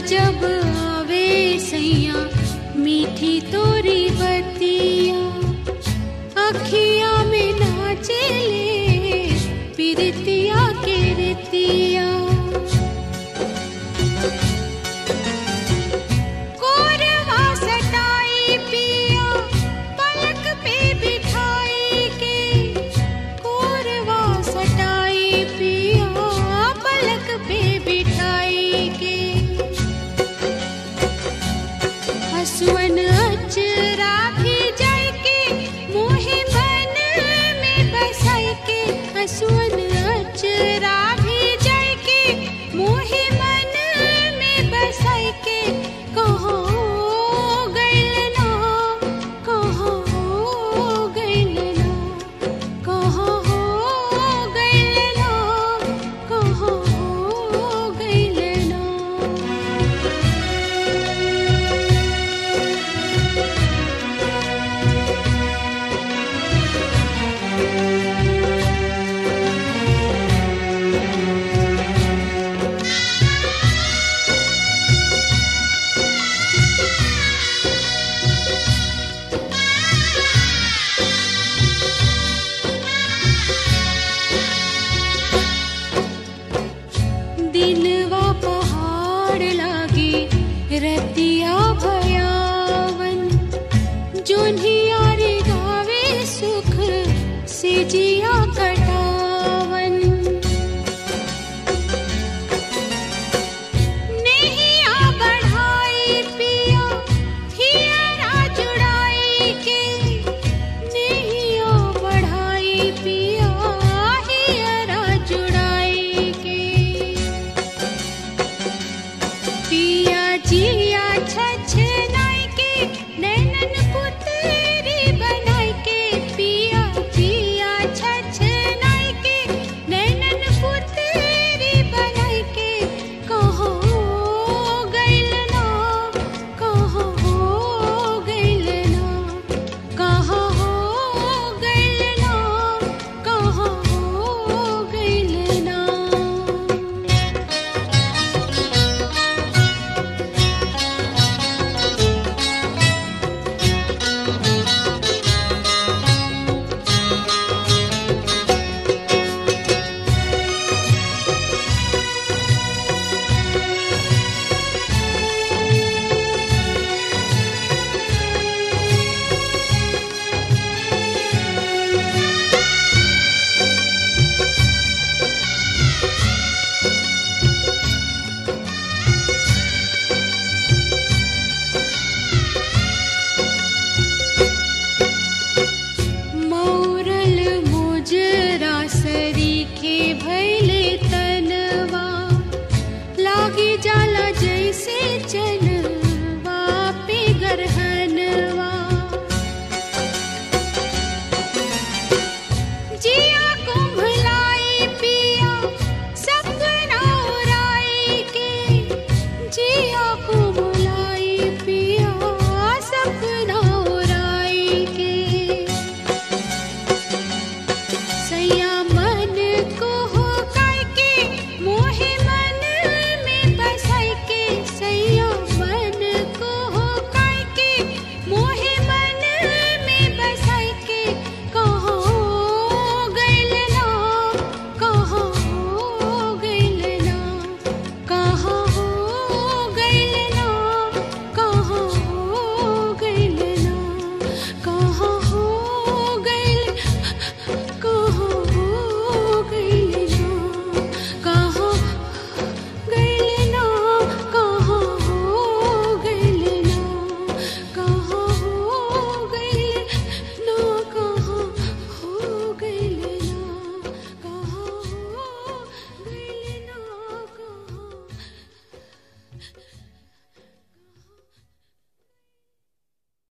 जब आवे सैया मीठी तोरी बतिया अखिया में नाचेले पिरतिया के रतिया कोरवा सटाई पिया पलक पे बिठाई के कोरवा सटाई पिया पलक पे बिठाई के हसवन अचरा भी जाय के मोहे मन में बसाई के हसवन अचरा भी जाय के मोहे मन में बसाई के कहो गइल ना कहो गइल ना कहो गइल ना कहो गइल ना दिलवा पहाड़ लागे रतिया भयावन जोन्हिया रे गावे सुख से जी